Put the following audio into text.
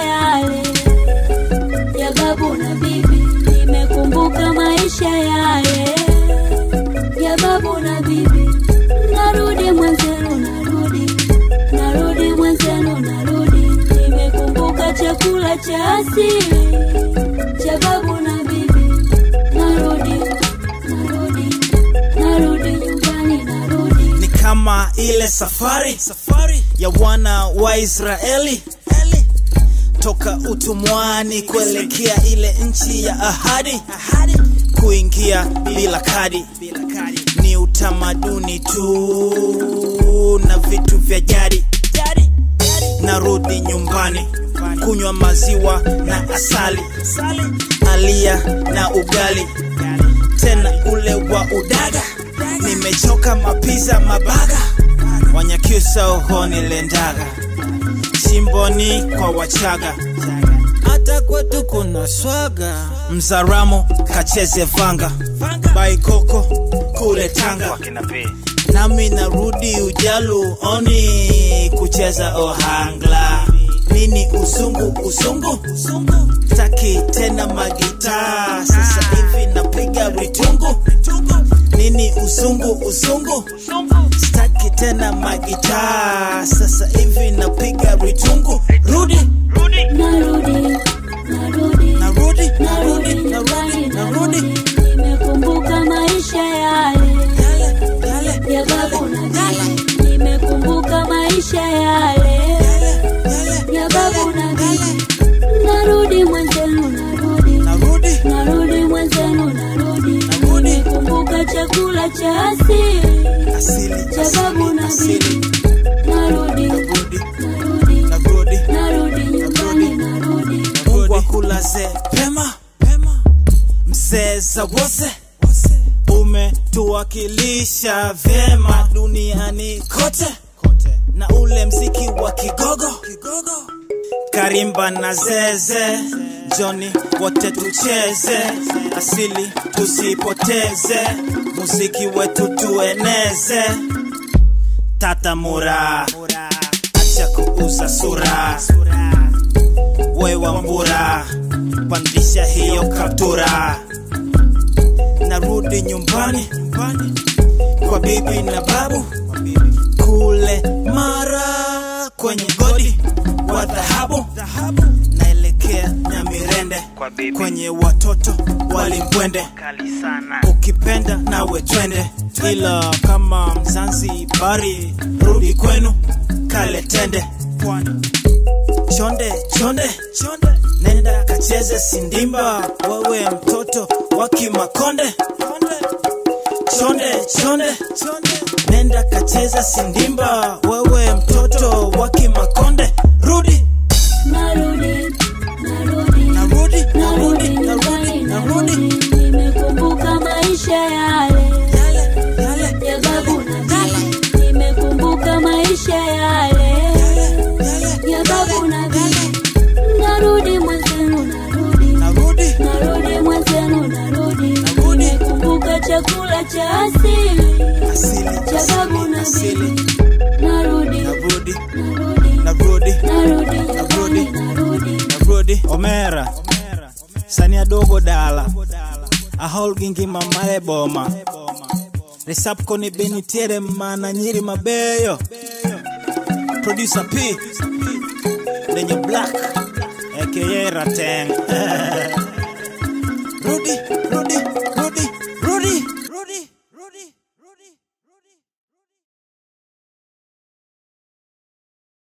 yale ya babu na bibi, nimekumbuka maisha yale ya babu na bibi. Narudi mwenzenu, narudi, narudi mwenzenu, narudi, nimekumbuka chakula cha asili cha babu na bibi. Narudi, narudi, narudi nyumbani, narudi. ni kama ile safari safari ya wana wa Israeli Eli. toka utumwani kuelekea ile nchi ya ahadi ahadi kuingia bila kadi ni utamaduni tu na vitu vya jadi jadi narudi nyumbani kunywa maziwa na asali alia na ugali tena ule wa udaga nimechoka mapiza mabaga wanyakyusa uhoni lendaga shimboni kwa wachaga hata kwetu kuna swaga mzaramo kacheze vanga baikoko kule tanga nami narudi ujalu oni kucheza ohangla nini usungu usungu taki tena magitaa sasa hivi napiga ritungu nini usungu usungu staki tena magitaa sasa hivi napiga ritungu rudi Narudi, narudi, narudi narudi narudi nyumbani, narudi narudi narudi. Nimekumbuka maisha yale yale yale ya babu na yale bibi. Nimekumbuka maisha yale yale ya babu na bibi. Narudi mwenzenu, narudi, narudi narudi mwenzenu, narudi. Narudi. Nimekumbuka chakula cha asili asili cha babu na asili bibi. Narudi, narudi narudi, narudi narudi nyumbani, narudi. Mungu akulaze pema pema, mzee za wose umetuwakilisha vyema duniani kote na ule mziki wa kigogo karimba na zeze joni wote tucheze asili tusipoteze muziki wetu tueneze tatamura acha kuuza sura wewa mbura pandisha hiyo kaptura narudi nyumbani kwa bibi na babu kule mara kwenye godi wa dhahabu naelekea nyamirende Kwa bibi. kwenye watoto walimbwende kali sana ukipenda nawe twende ila kama mzanzibari rudi kwenu kale tende pwani chonde chonde chonde nenda kacheze sindimba wewe mtoto wa kimakonde chonde chonde chonde nenda kacheza sindimba wewe mtoto wa kimakonde rudi Narudi, narudi, narudi narudi narudi nyumbani, narudi narudi narudi. Nimekumbuka maisha yale yale yale ya babu na bibi. Nimekumbuka maisha yale yale ya babu na bibi. Narudi mwenzenu, narudi, narudi narudi mwenzenu, narudi. Narudi. Nimekumbuka chakula cha asili asili cha babu na asili bibi. Narudi, narudi narudi, narudi narudi nyumbani, narudi. narudi omera sania dogo dala ahol gingima mare boma resapko ni benitiere mana nyiri mabeyo producer p lenye black aka rateng rudi rudi rudi